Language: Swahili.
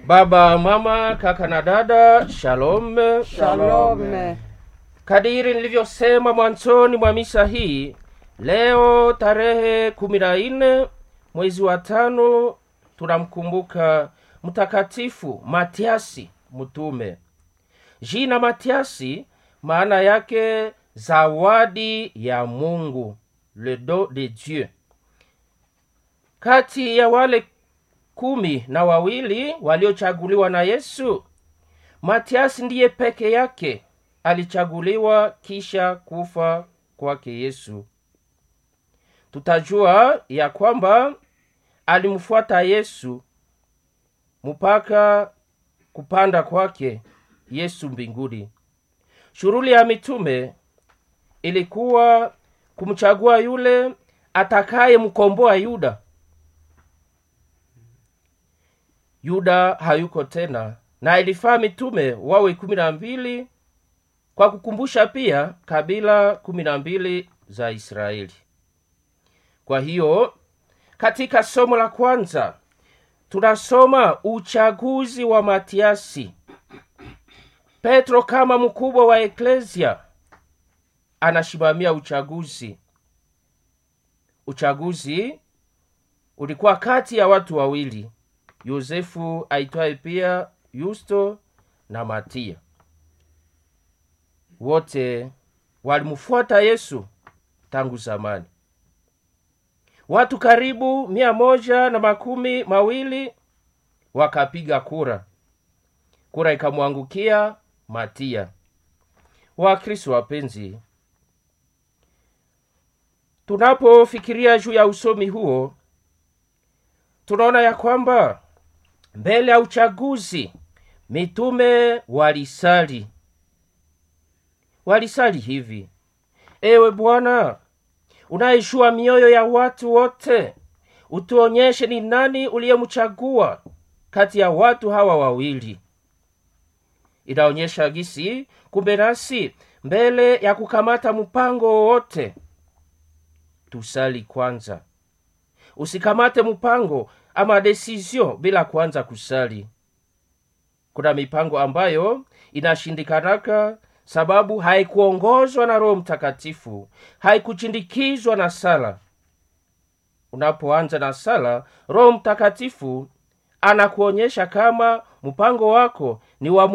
Baba, mama, kaka na dada, shalom. Shalom. Kadiri nilivyosema mwanzoni mwa misa hii, leo tarehe kumi na nne mwezi wa tano tunamkumbuka Mtakatifu Matiasi mtume. Jina Matiasi maana yake zawadi ya Mungu, le don de Dieu. Kati ya wale kumi na wawili waliochaguliwa na Yesu, Matiasi ndiye peke yake alichaguliwa kisha kufa kwake Yesu. Tutajua ya kwamba alimfuata Yesu mpaka kupanda kwake Yesu mbinguni. Shughuli ya mitume ilikuwa kumchagua yule atakayemkomboa Yuda. Yuda hayuko tena, na ilifaa mitume wawe kumi na mbili kwa kukumbusha pia kabila kumi na mbili za Israeli. Kwa hiyo katika somo la kwanza tunasoma uchaguzi wa Matiasi. Petro kama mkubwa wa eklesia anasimamia uchaguzi. Uchaguzi ulikuwa kati ya watu wawili, Yosefu aitwaye pia Yusto na Matia. Wote walimfuata Yesu tangu zamani. Watu karibu mia moja na makumi mawili wakapiga kura, kura ikamwangukia Matia. Wakristo wapenzi, tunapofikiria juu ya usomi huo, tunaona ya kwamba mbele ya uchaguzi mitume walisali, walisali hivi: ewe Bwana unayeshua mioyo ya watu wote, utuonyeshe ni nani uliyemchagua kati ya watu hawa wawili. Inaonyesha gisi kumbe nasi mbele ya kukamata mpango wowote tusali kwanza. Usikamate mpango ama desizio bila kwanza kusali. Kuna mipango ambayo inashindikanaka sababu haikuongozwa na Roho Mtakatifu, haikuchindikizwa na sala. Unapoanza na sala, Roho Mtakatifu anakuonyesha kama mpango wako ni wa